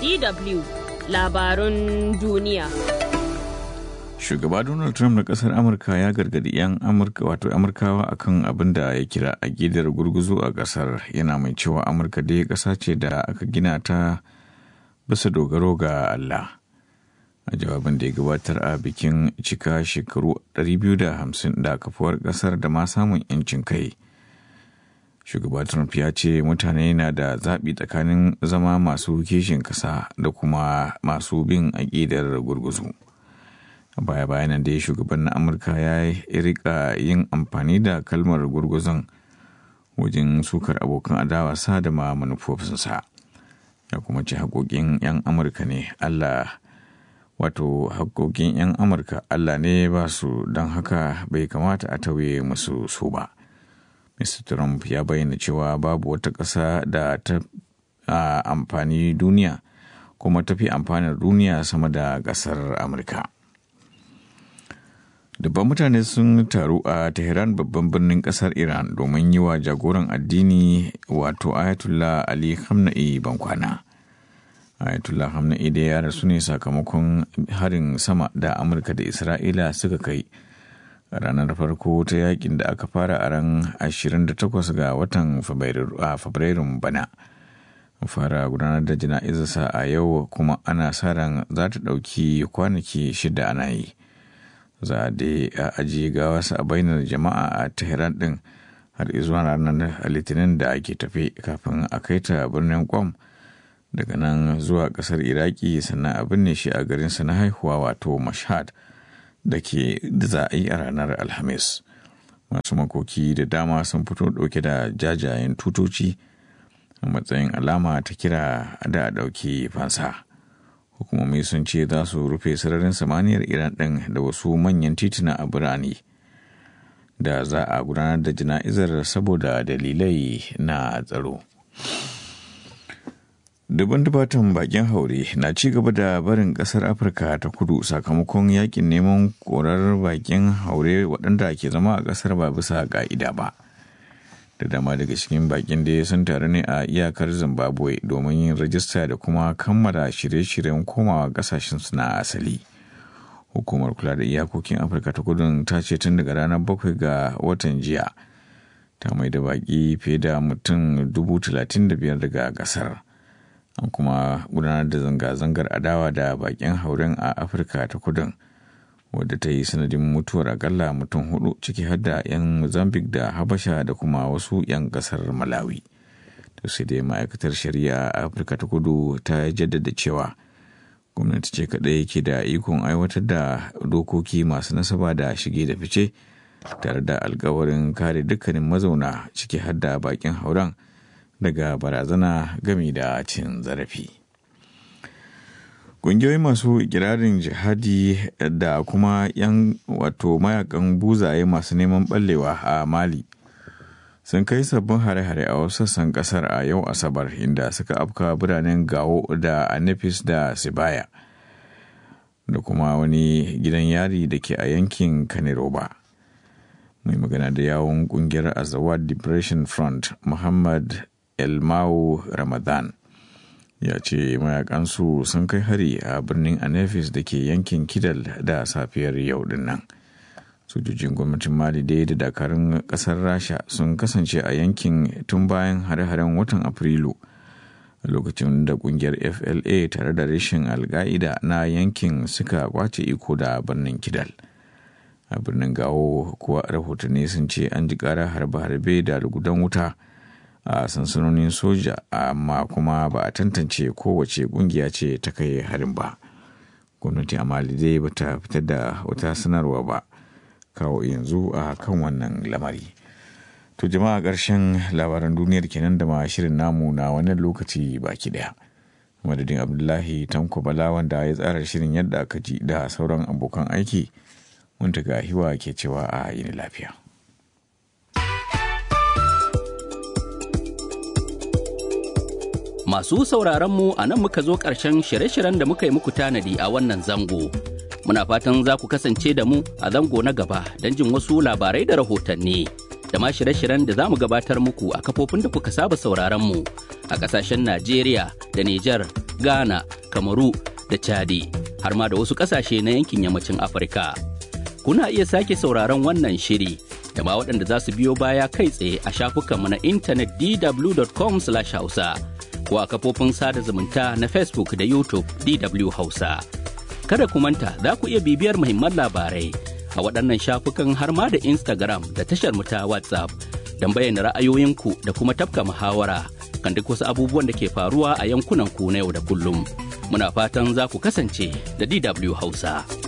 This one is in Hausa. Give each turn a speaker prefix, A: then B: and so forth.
A: DW labarun duniya.
B: Shugaba Donald Trump na kasar Amurka ya gargadi 'yan Amurka wato Amurkawa akan abin da ya kira agidar gurguzu a kasar yana mai cewa Amurka dai kasa ce da aka gina ta bisa dogaro ga Allah. A jawabin da ya gabatar a bikin cika shekaru 250 da kafuwar kasar da ma samun 'yancin kai. shugaba trump ya ce mutane na da zaɓi tsakanin zama masu kishin ƙasa da kuma masu bin aƙidar gurguzu a baya bayanan da shugaban na amurka ya rika yin amfani da kalmar gurguzun wajen sukar abokan adawa sa da ma manufofinsa ya kuma ce haƙoƙin 'yan amurka ne allah wato haƙoƙin 'yan amurka allah ne ba su don haka bai kamata a tauye musu su ba. Mr. Trump ya bayyana cewa babu wata ƙasa da ta amfani duniya kuma tafi amfanin duniya sama da ƙasar Amurka. Dubban mutane sun taru a Tehran babban birnin ƙasar Iran domin yi wa jagoran addini wato Ayatollah Ali Khamenei bankwana. Ayatollah Khamenei da ya rasu ne sakamakon harin sama da Amurka da Isra'ila suka kai. ranar farko ta yakin da aka fara a ran 28 ga watan fabrairun bana fara gudanar da jana'izarsa a yau kuma ana sa ran za ta ɗauki kwanaki shida ana yi za a dai a ajiye gawarsa a bainar jama'a a tehran ɗin har zuwa ranar litinin da ake tafe kafin a kai ta birnin kwam daga nan zuwa ƙasar iraki sannan a binne shi a garinsa na haihuwa wato mashhad da ke da za a yi a ranar alhamis masu makoki da dama sun fito ɗauke da jajayen tutoci a matsayin alama ta kira da a ɗauki fansa hukumomi sun ce za su rufe sararin samaniyar iran ɗin da wasu manyan tituna a birane da za a gudanar da jana'izar saboda dalilai na tsaro Dubban dubatan bakin haure na ci gaba da barin kasar Afirka ta kudu sakamakon yakin neman korar bakin haure waɗanda ke zama a kasar ba bisa ka'ida ba. Da dama daga cikin bakin da sun taru ne a iyakar Zimbabwe domin yin rajista da kuma kammala shirye-shiryen komawa kasashensu na asali. Hukumar kula da iyakokin Afirka ta kudu ta ce tun daga ranar bakwai ga watan jiya ta mai da baki fiye da mutum dubu talatin da biyar daga kasar. an kuma gudanar da zanga-zangar adawa da bakin hauren a afirka ta kudin wadda ta yi sanadin mutuwar akalla mutum hudu ciki har da 'yan mozambique da habasha da kuma wasu 'yan kasar malawi to sai dai ma'aikatar shari'a a afirka ta kudu ta jaddada cewa gwamnati ce kadai ke da ikon aiwatar da dokoki masu nasaba da shige da fice tare da alkawarin kare dukkanin mazauna ciki har da bakin hauren daga barazana gami da cin zarafi. Ƙungiyoyi masu ikirarin jihadi da kuma 'yan wato mayakan buzaye masu neman ɓallewa a Mali sun kai sabbin hare-hare a wasu sassan ƙasar a yau Asabar inda suka afka biranen Gawo da Anefis da Sibaya da kuma wani gidan yari da ke a yankin Kaniroba. Mai magana da yawon ƙungiyar Azawad Depression Front Muhammad elmau ramadan ya ce mayakansu sun kai hari a birnin anefis da ke yankin kidal da safiyar yau din nan sojojin gwamnatin mali dai da dakarun kasar rasha sun kasance a yankin tun bayan hare-haren watan afrilu a lokacin da kungiyar fla tare da rashin alka'ida na yankin suka kwace iko da birnin kidal a birnin gawo kuwa rahotanni sun ce an ji kara harbe-harbe da rugudan wuta a sansanonin soja amma kuma ba a tantance kowace kungiya ce ta kai harin ba gwamnati a mali dai ba ta fitar da wata sanarwa ba kawo yanzu a kan wannan lamari to jama'a ƙarshen labaran duniyar kenan da ma shirin namu na wannan lokaci baki daya madadin abdullahi tanko bala wanda ya tsara shirin yadda aka ji da sauran abokan aiki mun ga hiwa ke cewa a yini lafiya
C: Masu sauraron mu a nan muka zo ƙarshen shirye-shiryen da muka yi muku tanadi a wannan zango. Muna fatan za ku kasance da mu a zango na gaba don jin wasu labarai da rahotanni. Da ma shirye-shiryen da za mu gabatar muku a kafofin da kuka saba sauraron mu a ƙasashen Najeriya da Nijar, Ghana, Kamaru da Chadi, har ma da wasu ƙasashe na yankin yammacin Afirka. Kuna iya sake sauraron wannan shiri da ma waɗanda za su biyo baya kai tsaye a shafukanmu na intanet dw.com/hausa ko a kafofin sada zumunta na Facebook da YouTube DW Hausa. Kada ku manta za ku iya bibiyar muhimman labarai a waɗannan shafukan har ma da Instagram da tashar mu ta WhatsApp don bayyana ra'ayoyinku da kuma tafka muhawara kan duk wasu abubuwan da ke faruwa a yankunan ku na yau da kullum. Muna fatan za ku kasance da DW Hausa.